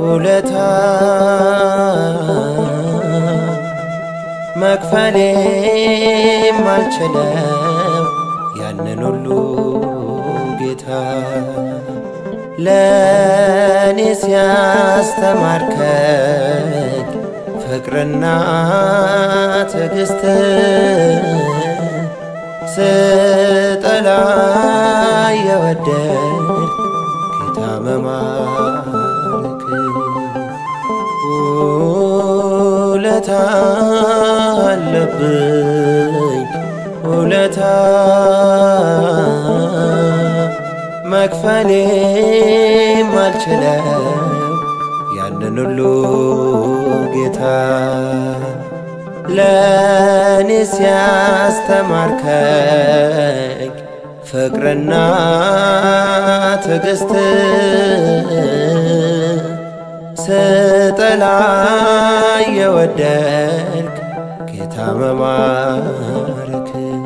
ውለታ መክፈሌ ማልችለው ያንን ሁሉ ጌታ ለእኔ ሲያስተማርከኝ ፍቅርና ትዕግስት ስጠላ የወደድ ጌታ መማረክ ውለታ አለብኝ ውለታ መክፈሌ ማልችለው ያንን ሁሉ ጌታ ለእኔ ሲያስተማርከኝ ፍቅርና ትዕግስት ስጠላ የወደድክ ጌታ መማረክ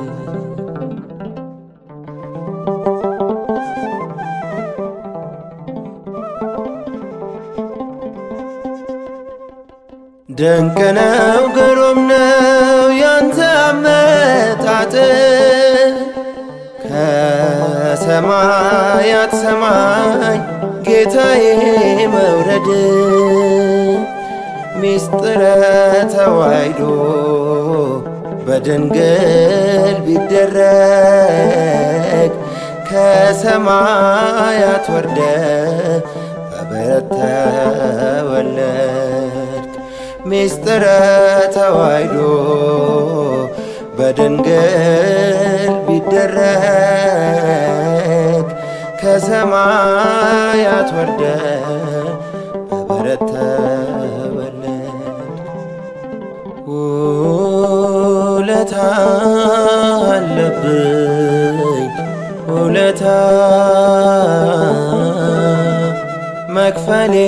ድንቅ ነው ግሩም ነው ያንተ አመጣጥ ከሰማያት ሰማይ ጌታዬ መውረድ ሚስጥረ ተዋሕዶ በድንግል ቢደረግ ከሰማያት ወርደ በበረት ተወለድክ ሚስጥረ ተዋሕዶ በድንግል ቢደረግ ከሰማያት ወርደ በበረት ተወለድክ ውለታ አለብኝ ውለታ መክፈሌ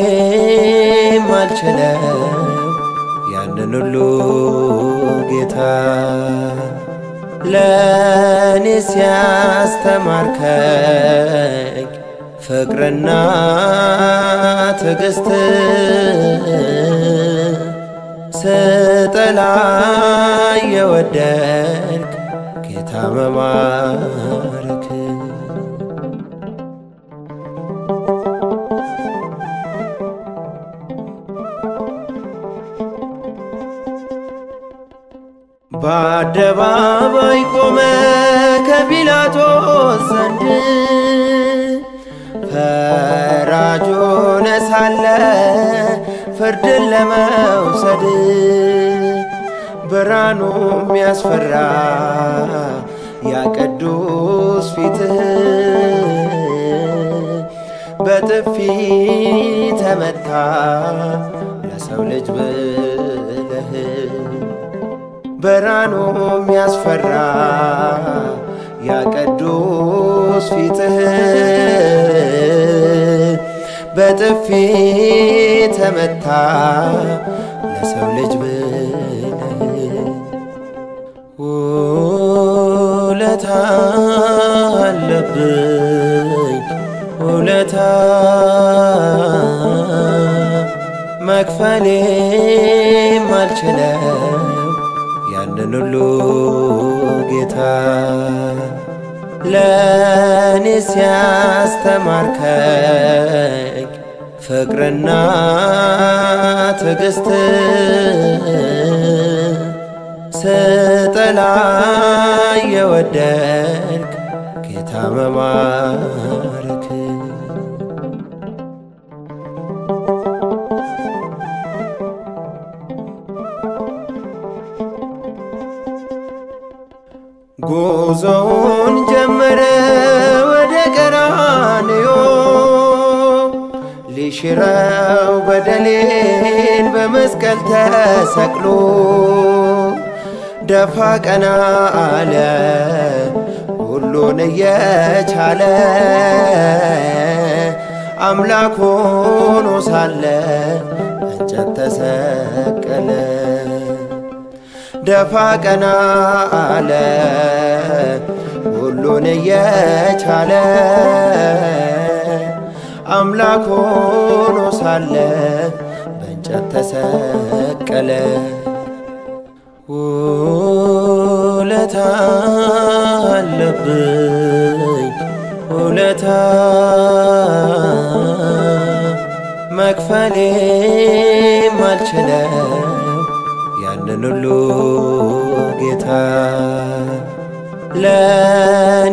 ማልችለው ያንን ሁሉ ጌታ ለእኔ ሲያስተማርከኝ ፍቅርና ትዕግስት ስጠላ የወደድክ ጌታ መማረክ በአደባባይ ቆመ ከጲላጦስ ዘንድ ፈራጅ ሆነ ሳለ ፍርድን ለመውሰድ ብርሃኑ የሚያስፈራ ያ ቅዱስ ፊትህ በጥፊ ተመታ ለሰው ልጅ ብለህ ብርሃኑ የሚያስፈራ ያ ቅዱስ ፊትህ በጥፊ ተመታ ለሰው ልጅ ብለህ ውለታ አለብኝ ውለታ መክፈሌ ማልችለው ያንን ሁሉ ጌታ ለእኔ ሲያስተማርከኝ ፍቅርና ትዕግስት ስጠላ የወደድክ ጌታ መማረክ ጉዞውን ጀመረ ወደ ቀራንዮ ሊሽረው በደሌን በመስቀል ተሰቅሎ ደፋ ቀና አለ ሁሉን እየቻለ አምላክ ሆኖ ሳለ እንጨት ተሰቀለ። ደፋ ቀና አለ ሁሉን እየቻለ አምላክ ሆኖ ሳለ በእንጨት ተሰቀለ። ውለታ አለብኝ ውለታ መክፈሌ ማልችለው ያንን ሁሉ ጌታ ለእኔ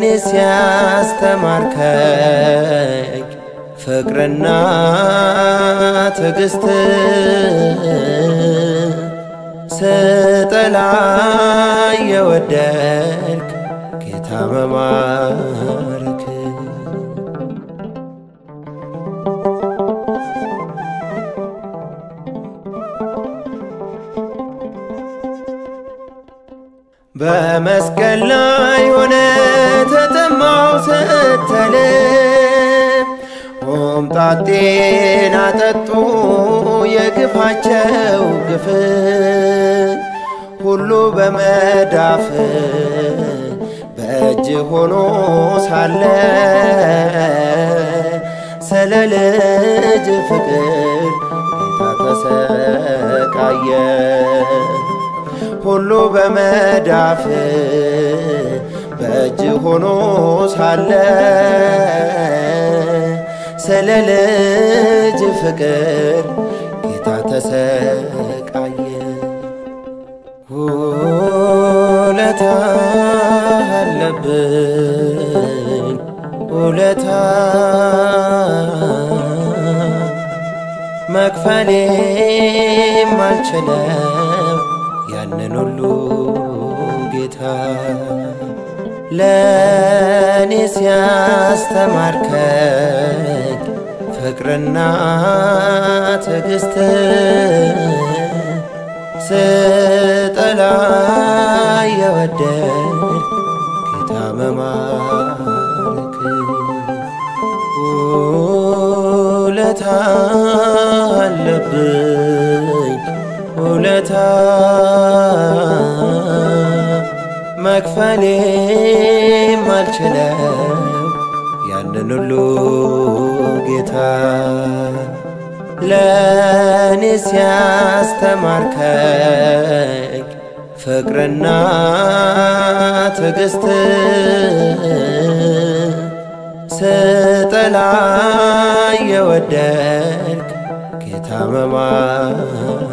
ሲያስተማርከኝ ፍቅርና ትዕግስት ስጠላ የወደድክ ጌታ መማረክ በመስቀል ላይ ሆነ ተጠማው ስትል ሆምጣጤን አጠጡ የግፋቸው ግፍ ሁሉ በመዳፍ በእጅ ሆኖ ሳለ ስለ ልጅ ፍቅር ጌታ ተሰቃየ። ሁሉ በመዳፍ በእጅ ሆኖ ሳለ ስለ ልጅ ፍቅር ጌታ ተሰቃየ። ውለታ አለብኝ ውለታ መክፈሌ ማልችለው ያንን ሁሉ ጌታ ለእኔ ሲያስተማርከኝ ፍቅርና ትዕግስት ስጠላ የወደድ ጌታ መማረክ ውለታ አለብኝ ውለታ መክፈሌ ማልችለው ያንን ሁሉ ጌታ ለእኔ ሲያስተማርከኝ ፍቅርና ትዕግስት ስጠላ የወደድክ ጌታ መማረክ